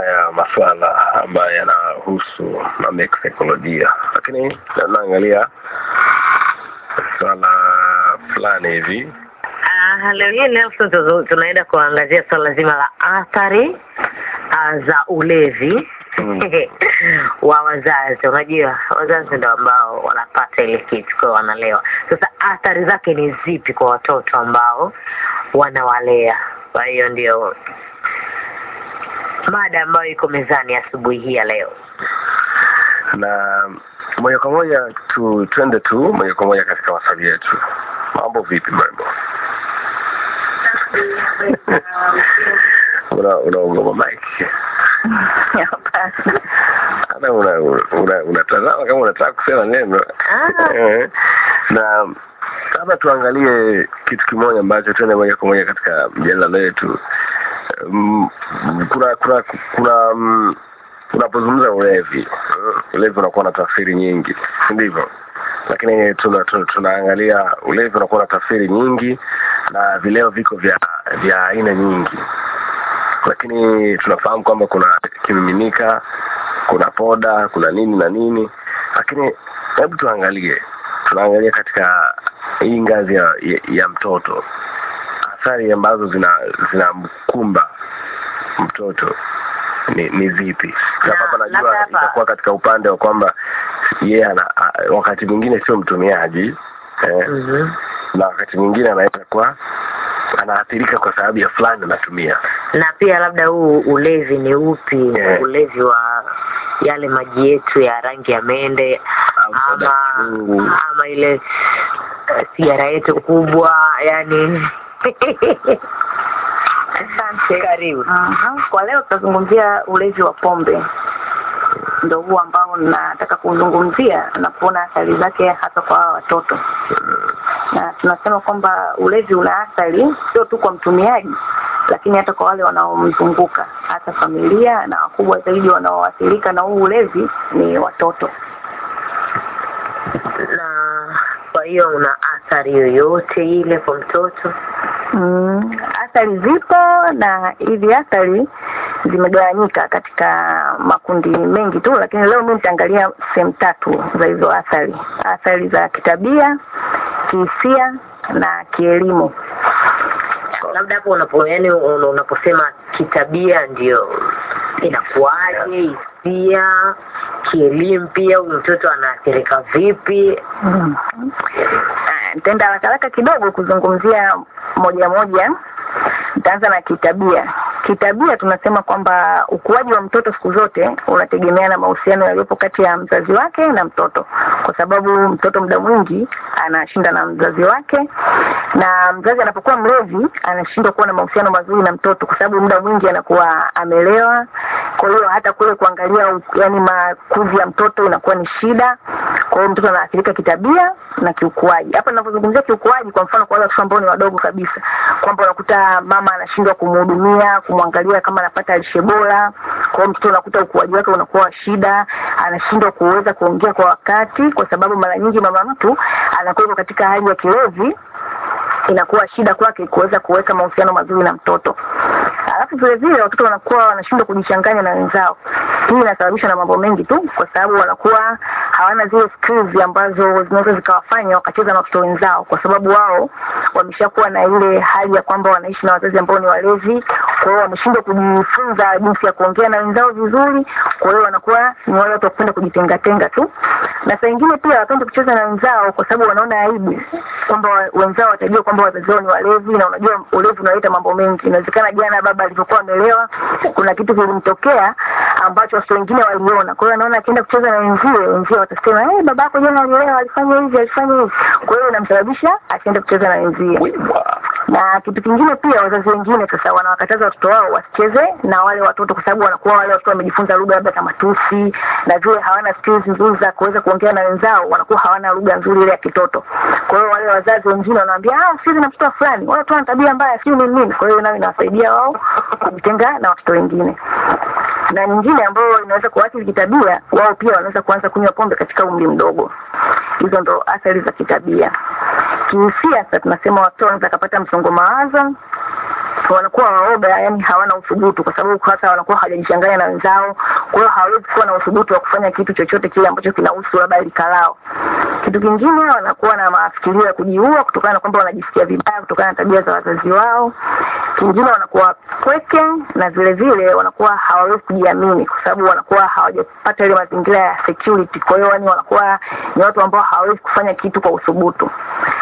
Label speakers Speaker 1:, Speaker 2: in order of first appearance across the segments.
Speaker 1: ya masuala ambayo yanahusu mambo ya kisaikolojia, lakini naangalia swala fulani hivi
Speaker 2: Ah, leo hii leo tu- tunaenda kuangazia swala zima la athari ah, za ulevi
Speaker 1: Mm.
Speaker 2: wa wazazi. Unajua wazazi ndio ambao wanapata ile kitu kwa wanalewa. Sasa athari zake ni zipi kwa watoto ambao wanawalea? Kwa hiyo ndio mada ambayo iko mezani asubuhi hii ya leo.
Speaker 1: na moja kwa moja tu twende tu moja kwa moja katika wasabi yetu. Mambo vipi mrembo? una unaogopa mike hata una una unatazama kama unataka kusema neno
Speaker 2: Ah.
Speaker 1: Eh, na labda tuangalie kitu kimoja ambacho tuende moja kwa moja katika mjadala letu Mm, kuna kuna kuna mm, unapozungumza ulevi mm, ulevi unakuwa na tafsiri nyingi si ndivyo lakini tuna, tuna, tunaangalia ulevi unakuwa na tafsiri nyingi na vileo viko vya vya aina nyingi lakini tunafahamu kwamba kuna kimiminika kuna poda kuna nini na nini lakini hebu tuangalie tunaangalia katika hii ngazi ya, ya, ya mtoto athari ambazo zina zinamkumba mtoto ni, ni zipi
Speaker 2: Na,
Speaker 1: sababu
Speaker 2: labda
Speaker 1: najua
Speaker 2: hapa-
Speaker 1: itakuwa katika upande wa kwamba yeye ana a- wakati mwingine sio mtumiaji eh,
Speaker 2: Mhm.
Speaker 1: na wakati mwingine anaweza kuwa anaathirika kwa sababu ya fulani anatumia
Speaker 2: na pia labda huu ulevi ni upi
Speaker 1: Yeah.
Speaker 2: ulevi wa yale maji yetu ya rangi ya mende
Speaker 1: Au soda
Speaker 2: ama
Speaker 1: chungu.
Speaker 2: ama ile eh, sigara yetu kubwa yani
Speaker 3: Asante.
Speaker 2: karibu
Speaker 3: Aha. Kwa leo tutazungumzia ulevi wa pombe, ndo huu ambao nataka kuzungumzia na kuona athari zake hasa kwa hawa watoto, na tunasema kwamba ulevi una athari sio tu kwa mtumiaji, lakini hata kwa wale wanaomzunguka, hata familia na wakubwa zaidi wanaoathirika na huu ulevi ni watoto.
Speaker 2: na kwa hiyo una athari yoyote ile kwa mtoto
Speaker 3: Mm, athari zipo na hizi athari zimegawanyika katika makundi mengi tu, lakini leo mimi nitaangalia sehemu tatu za hizo athari: athari za kitabia, kihisia na kielimu.
Speaker 2: labda hapo unapo yani un- unaposema kitabia ndio inakuwaje hisia kielimu pia huyu mtoto anaathirika vipi
Speaker 3: Mm. Ah, Nitaenda haraka haraka kidogo kuzungumzia moja moja. Nitaanza na kitabia. Kitabia tunasema kwamba ukuaji wa mtoto siku zote unategemea na mahusiano yaliyopo kati ya mzazi wake na mtoto, kwa sababu mtoto muda mwingi anashinda na mzazi wake, na mzazi anapokuwa mlezi anashindwa kuwa na mahusiano mazuri na mtoto, kwa sababu muda mwingi anakuwa amelewa. Kwa hiyo hata kule kuangalia u- yani makuzi ya mtoto inakuwa ni shida. Kwa hiyo mtoto anaathirika kitabia na kiukuaji. Hapa ninavyozungumzia kiukuaji, kwa mfano kwa wale watoto ambao ni wadogo kabisa, kwamba unakuta mama anashindwa kumhudumia, kumwangalia kama anapata lishe bora. Kwa hiyo mtoto unakuta ukuaji wake unakuwa wa shida, anashindwa kuweza kuongea kwa wakati, kwa sababu mara nyingi mama mtu anakuwa yuko katika hali ya kilevi inakuwa shida kwake kuweza kuweka mahusiano mazuri na mtoto. Alafu vile vile watoto wanakuwa wanashindwa kujichanganya na wenzao. Hii inasababishwa na mambo mengi tu, kwa sababu wanakuwa hawana zile skills ambazo zinaweza zikawafanya wakacheza na watoto wenzao, kwa sababu wao wameshakuwa na ile hali ya kwamba wanaishi na wazazi ambao ni walezi. Kwa hiyo wameshindwa kujifunza jinsi ya kuongea na wenzao vizuri, kwa hiyo wanakuwa ni wale watu wa kupenda kujitengatenga tu, na saa ingine pia wapendi kucheza na wenzao kwa sababu wanaona aibu kwamba wa- wenzao watajua kwamba wazazi wao ni walevi, na unajua ulevi unaleta mambo mengi. Inawezekana jana baba alivyokuwa amelewa, kuna kitu kilimtokea ambacho watoto wengine waliona. Kwa hiyo anaona akienda kucheza na wenzie, wenzie watasema hey, baba yako jana alilewa, alifanya hivi, alifanya hivi. Kwa hiyo inamsababisha asiende kucheza na wenzie
Speaker 1: Wiwa.
Speaker 3: na kitu kingine pia wazazi wengine sasa wanawakataza watoto wao wasicheze na wale watoto kwa sababu wanakuwa wale watoto wamejifunza lugha labda za matusi na vile hawana skills nzuri za kuweza kuongea na wenzao wanakuwa hawana lugha nzuri ile ya kitoto kwa hiyo wale wazazi wengine wanawaambia ah sizi na mtoto wa fulani wale watu wana tabia mbaya sio nini nini kwa hiyo nayo inawasaidia wao kujitenga na watoto wengine na nyingine ambayo inaweza kuathiri kitabia wao pia wanaweza kuanza kunywa pombe katika umri mdogo hizo ndo athari za kitabia kihisia sasa tunasema watoto wanaweza kupata msongo mawazo wanakuwa waoga, yani hawana uthubutu, kwa sababu hasa wanakuwa hawajajichanganya na wenzao. Kwa hiyo hawawezi kuwa na uthubutu wa kufanya kitu chochote kile ambacho kinahusu labda lika lao. Kitu kingine, wanakuwa na mafikirio ya kujiua kutokana na kwamba wanajisikia vibaya kutokana na tabia za wazazi wao. Kingine, wanakuwa kweke na vile vile wanakuwa hawawezi kujiamini kwa sababu wanakuwa hawajapata ile mazingira ya security. Kwa hiyo yani wanakuwa ni watu ambao hawawezi kufanya kitu kwa uthubutu.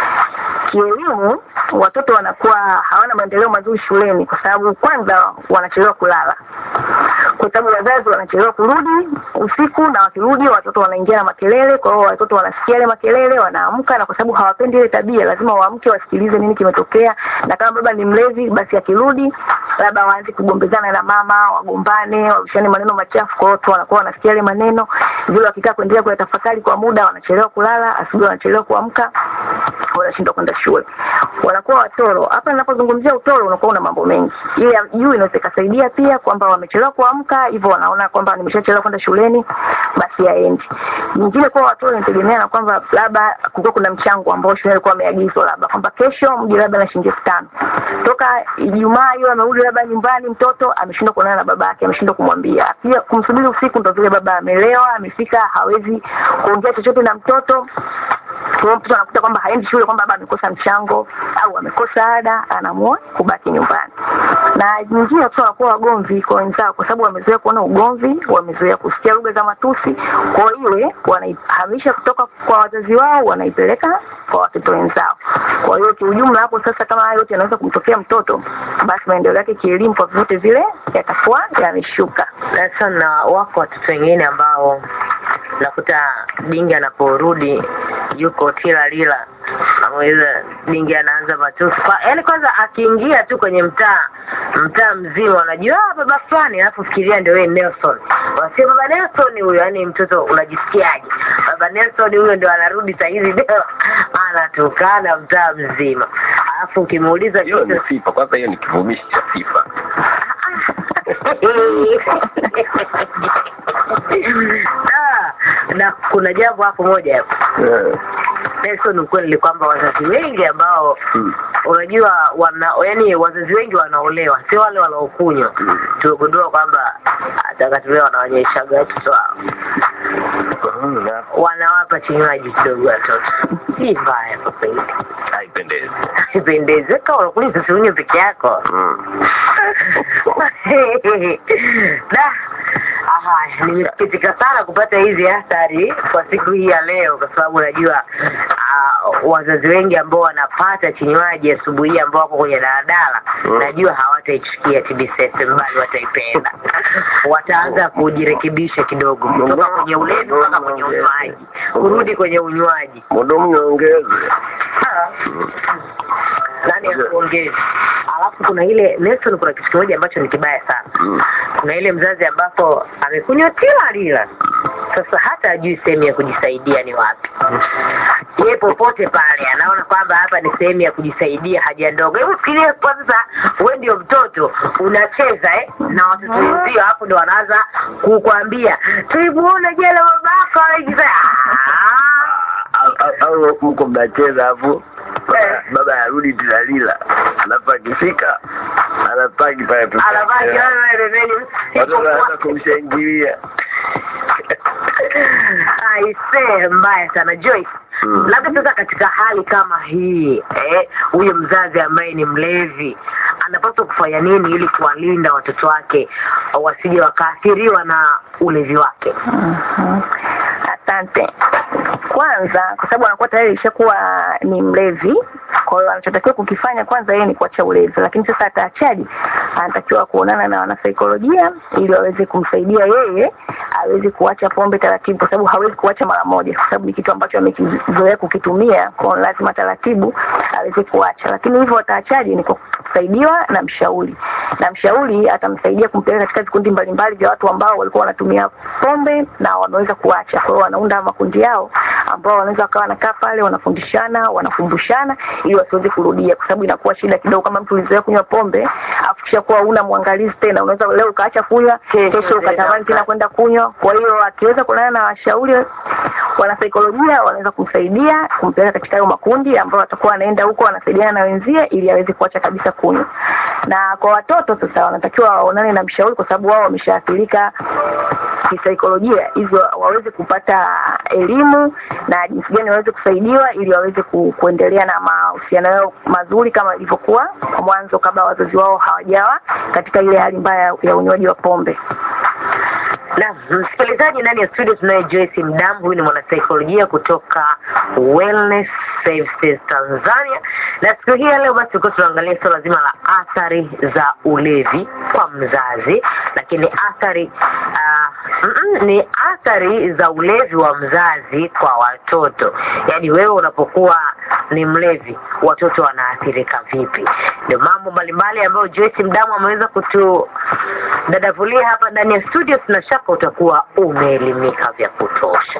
Speaker 3: Kielimu, watoto wanakuwa hawana maendeleo mazuri shuleni kwa sababu kwanza wanachelewa kulala, kwa sababu wazazi wanachelewa kurudi usiku, na wakirudi watoto wanaingia na makelele. Kwa hiyo watoto wanasikia ile makelele, wanaamka, na kwa sababu hawapendi ile tabia, lazima waamke wasikilize nini kimetokea, na kama baba ni mlevi, basi akirudi labda waanze kugombezana na mama, wagombane, warushane maneno machafu. Kwa hiyo watu wanakuwa wanasikia ile maneno vile, wakikaa kuendelea kuyatafakari kwa muda, wanachelewa kulala, asubuhi wanachelewa kuamka, wanashindwa kwenda shule, wanakuwa watoro. Hapa ninapozungumzia utoro, unakuwa una mambo mengi. Ile ya juu inaweza ikasaidia pia kwamba wamechelewa kuamka, hivyo wanaona kwamba nimeshachelewa kwenda shuleni, basi aendi. Nyingine kwa watoro inategemea na kwamba labda kulikuwa kuna mchango ambao shule ilikuwa ameagizwa, labda kwamba kesho mje labda na shilingi elfu tano toka Ijumaa hiyo amerudi labda nyumbani, mtoto ameshindwa kuonana na baba yake, ameshindwa kumwambia, pia kumsubiri usiku, ndo vile baba amelewa, amefika, hawezi kuongea chochote na mtoto kwa hiyo mtoto anakuta kwamba haendi shule, kwamba baba amekosa mchango au amekosa ada, anaamua kubaki nyumbani. Na nyingine watoto wanakuwa wagomvi kwa wenzao, kwa sababu wamezoea kuona ugomvi, wamezoea kusikia lugha za matusi. Kwa hiyo ile wanaihamisha kutoka kwa wazazi wao, wanaipeleka kwa watoto wenzao. Kwa hiyo kiujumla, hapo sasa, kama hayo yote yanaweza kumtokea mtoto, basi maendeleo yake kielimu kwa vyovyote vile yatakuwa yameshuka.
Speaker 2: na sana wako watoto wengine ambao nakuta bingi anaporudi yuko tila lila ameweza bingi anaanza matusi kwa yaani kwanza akiingia tu kwenye mtaa mtaa mzima unajua ah, baba fulani alafu fikiria ndio wewe Nelson unasema baba Nelson huyo yani mtoto unajisikiaje baba Nelson huyo ndio anarudi saa hizi leo anatukana mtaa mzima alafu ukimuuliza
Speaker 1: hiyo ni
Speaker 2: kitu
Speaker 1: sifa kwanza, hiyo ni kivumishi cha sifa.
Speaker 2: Ah, na kuna jambo hapo moja hapo
Speaker 1: Eh,
Speaker 2: Nelson, ukweli ni kwamba wazazi wengi ambao
Speaker 1: mm,
Speaker 2: unajua wana yani wazazi wengi wanaolewa sio wale wanaokunywa
Speaker 1: mm.
Speaker 2: tumegundua kwamba takatilia wanaonyeshaga watoto wao
Speaker 1: Mm, na
Speaker 2: wanawapa kinywaji kidogo watoto si mbaya kwa kweli
Speaker 1: haipendezi.
Speaker 2: ipendezeka unakuliza siunywe peke yako
Speaker 1: Mm.
Speaker 2: da haya nimesikitika sana kupata hizi athari kwa siku hii ya leo kwa sababu najua uh, wazazi wengi ambao wanapata kinywaji asubuhi hii ambao wako kwenye daladala
Speaker 1: Mm.
Speaker 2: najua hawataichukia TBS bali wataipenda wataanza kujirekebisha kidogo kutoka kwenye ulevi mpaka kwenye unywaji kurudi kwenye unywaji
Speaker 1: Mudumu niongeze.
Speaker 2: nani akuongezi alafu kuna ile Nelson kuna kitu kimoja ambacho ni kibaya sana
Speaker 1: Mm.
Speaker 2: kuna ile mzazi ambapo amekunywa kila lila sasa hata ajui sehemu ya kujisaidia ni wapi ye popote pale anaona kwamba hapa ni sehemu ya kujisaidia haja ndogo hebu fikiria kwa sasa we ndio mtoto unacheza eh, na watoto wenzio hapo ndo wanaanza kukwambia tulimuona jela babako anajisa
Speaker 1: Au- au- au mko mnacheza hapo baba- baba arudi tilalila alafu akifika anapaki pale tu.
Speaker 2: anavaa kiwewe pembeni
Speaker 1: watoto wanaanza kumshangilia
Speaker 2: aisee mbaya sana Joyce
Speaker 1: Mm.
Speaker 2: labda sasa katika hali kama hii eh, huyo mzazi ambaye ni mlevi anapaswa kufanya nini ili kuwalinda watoto wake wasije wakaathiriwa na ulevi wake
Speaker 3: Mhm. Asante. Kwanza, kwa sababu anakuwa tayari ishakuwa ni mlevi, kwa hiyo anachotakiwa kukifanya kwanza yeye ni kuacha ulevi, lakini sasa ataachaje? Anatakiwa kuonana na wanasaikolojia ili waweze kumsaidia yeye aweze kuacha pombe taratibu, kwa sababu hawezi kuacha mara moja, kwa sababu ni kitu ambacho amekizoea kukitumia, kwa hiyo lazima taratibu aweze kuacha. Lakini hivyo ataachaje? Ni kwa kusaidiwa na mshauri, na mshauri atamsaidia kumpeleka katika vikundi mbalimbali vya watu ambao walikuwa wanatumia pombe na wameweza kuacha. Kwa hiyo wanaunda makundi yao ambao wanaweza wakawa wanakaa pale, wanafundishana, wanakumbushana ili wasiweze kurudia, kwa sababu inakuwa shida kidogo kama mtu ulizoea kunywa pombe afu kisha kuwa una mwangalizi tena, unaweza leo ukaacha kunywa,
Speaker 2: Kesho
Speaker 3: kesho ukatamani
Speaker 2: tena
Speaker 3: tena kwenda kunywa. Kwa hiyo akiweza kuonana na washauri wanasaikolojia wanaweza kumsaidia kumpeleka katika hayo makundi ambao watakuwa wanaenda huko wanasaidiana na wenzie ili aweze kuacha kabisa kunywa na kwa watoto sasa wanatakiwa waonane na mshauri kwa sababu wao wameshaathirika kisaikolojia hivyo waweze kupata elimu na jinsi gani waweze kusaidiwa ili waweze ku, kuendelea na mahusiano yao mazuri kama ilivyokuwa mwanzo kabla wazazi wao hawajawa katika ile hali mbaya ya unywaji wa pombe
Speaker 2: na msikilizaji ndani ya studio tunaye Joyce Mdambu, huyu ni mwanasaikolojia kutoka Wellness Services Tanzania, na siku hii ya leo basi tulikuwa tunaangalia suala zima la athari za ulevi kwa mzazi, lakini athari uh, mm -mm, ni athari za ulevi wa mzazi kwa watoto. Yaani wewe unapokuwa ni mlevi, watoto wanaathirika vipi? Ndio mambo mbalimbali ambayo Joyce Mdamu ameweza kutu dadavulia hapa ndani ya studio. Tuna shaka utakuwa umeelimika vya kutosha.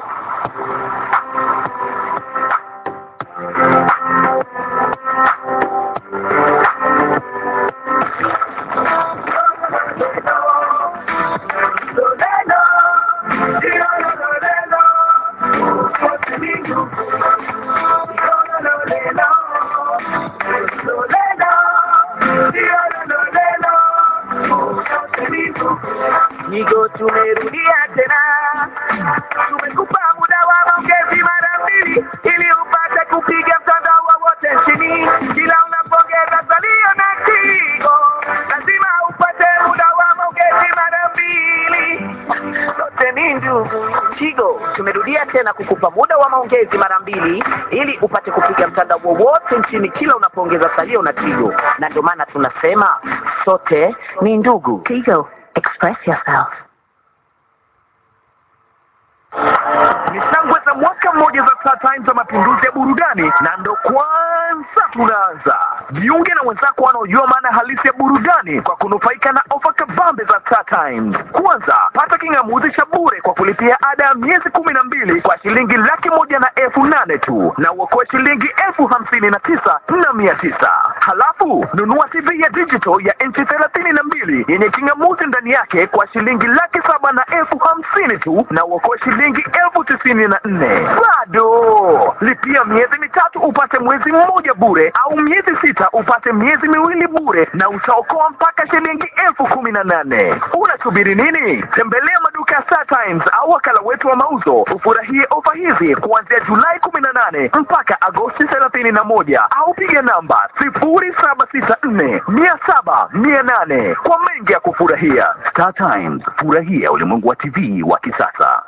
Speaker 4: Nigo, tumerudia tena, tumekupa muda wa maongezi mara mbili ili upate kupiga mtandao wowote nchini. Kila unapongeza salio na Tigo, lazima upate muda wa maongezi mara mbili. Sote ni ndugu. Tigo, tumerudia tena kukupa muda wa maongezi mara mbili ili upate kupiga mtandao wowote nchini kila unapoongeza salio na Tigo, na ndio maana tunasema sote ni ndugu.
Speaker 3: Tigo, express yourself
Speaker 4: ni shangwe za mwaka mmoja za Star Times za mapinduzi ya burudani, na ndo kwanza tunaanza. Jiunge na wenzako wanaojua maana halisi ya burudani kwa kunufaika na ofa kabambe za Star Times. Kwanza, pata king'amuzi cha bure kwa kulipia ada ya miezi kumi na mbili kwa shilingi laki moja na elfu nane tu na uokoe shilingi elfu hamsini na tisa na mia tisa. Halafu nunua TV ya digital ya inchi thelathini na mbili yenye king'amuzi ndani yake kwa shilingi laki saba na elfu hamsini tu na uokoe shilingi elfu tisini na nne. Bado lipia miezi mitatu upate mwezi mmoja bure, au miezi sita upate miezi miwili bure, na utaokoa mpaka shilingi elfu kumi na nane. Unasubiri nini? Tembelea maduka ya Star Times au wakala wetu wa mauzo ufurahie ofa hizi kuanzia Julai kumi na nane mpaka Agosti thelathini na moja au piga namba sifuri saba sita nne mia saba mia nane kwa mengi ya kufurahia. Star Times, furahia ulimwengu wa TV wa kisasa.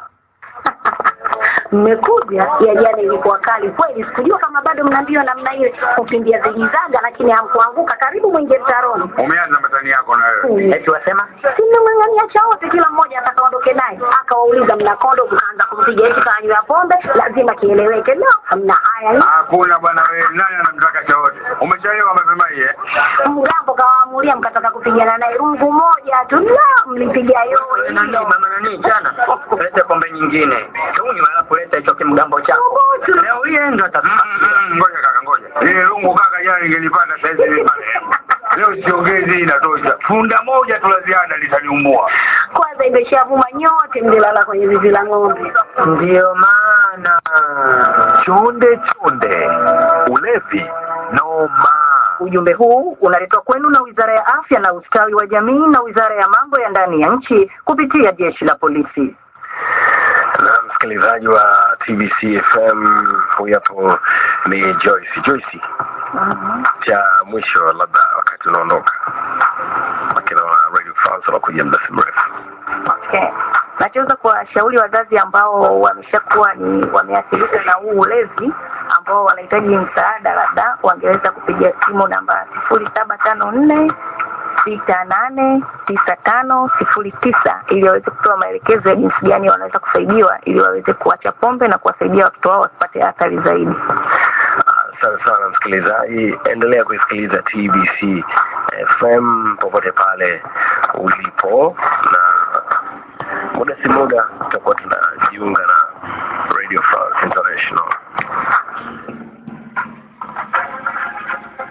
Speaker 5: mmekuja ya jana ilikuwa kali kweli sikujua kama bado mna mbio namna ile kukimbia zijizaga lakini hamkuanguka karibu mwingie mtaroni
Speaker 6: Umeanza matani yako na wewe.
Speaker 4: Eti wasema
Speaker 5: simemng'ang'ania cha wote kila mmoja atakaondoke naye akawauliza mna kondo mkaanza kumpiga eti kanywa pombe lazima kieleweke no hamna haya
Speaker 6: Hakuna bwana wewe, nani anamtaka cha wote? Umechelewa mapema hii eh?
Speaker 5: mgambo kawaamulia mkataka kupigana naye rungu moja tu la mlipiga yote
Speaker 7: nani mama nani jana lete pombe nyingine tuni wala kuleta hicho kimgambo chako leo hii ndo
Speaker 6: Mm, mm, mm, Ngoja kaka, ngoja. Ile lungu kaka, jana ningelipanda saizi mimi marehemu. Leo siongezi, hii inatosha. Funda moja tu la ziada litaniumbua.
Speaker 5: kwanza imeshavuma nyote mlilala kwenye zizi la ng'ombe
Speaker 4: ndiyo maana chonde chonde ulevi noma.
Speaker 5: Ujumbe huu unaletwa kwenu na Wizara ya Afya na Ustawi wa Jamii na Wizara ya Mambo ya Ndani ya Nchi kupitia Jeshi la Polisi.
Speaker 1: na msikilizaji wa TBC FM, huyu hapo ni Joyce. Joyce, cha mwisho labda wakati unaondoka, lakini naona Radio France wanakuja muda si mrefu.
Speaker 3: Okay. Nachoweza kuwashauri wazazi ambao wameshakuwa ni wameathirika na huu ulezi ambao wanahitaji msaada, labda wangeweza kupiga simu namba sifuri saba tano nne sita nane tisa tano sifuri tisa ili waweze kutoa maelekezo ya jinsi gani wanaweza kusaidiwa ili waweze kuacha pombe na kuwasaidia watoto wao wasipate athari zaidi.
Speaker 1: Asante sana msikilizaji, endelea kuisikiliza TBC FM popote pale ulipo, na muda si muda tutakuwa tunajiunga na Radio France International.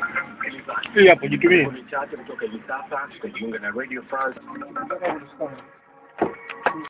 Speaker 8: hii hapo jitumie
Speaker 1: Chache kutoka hivi sasa tutajiunga na Radio France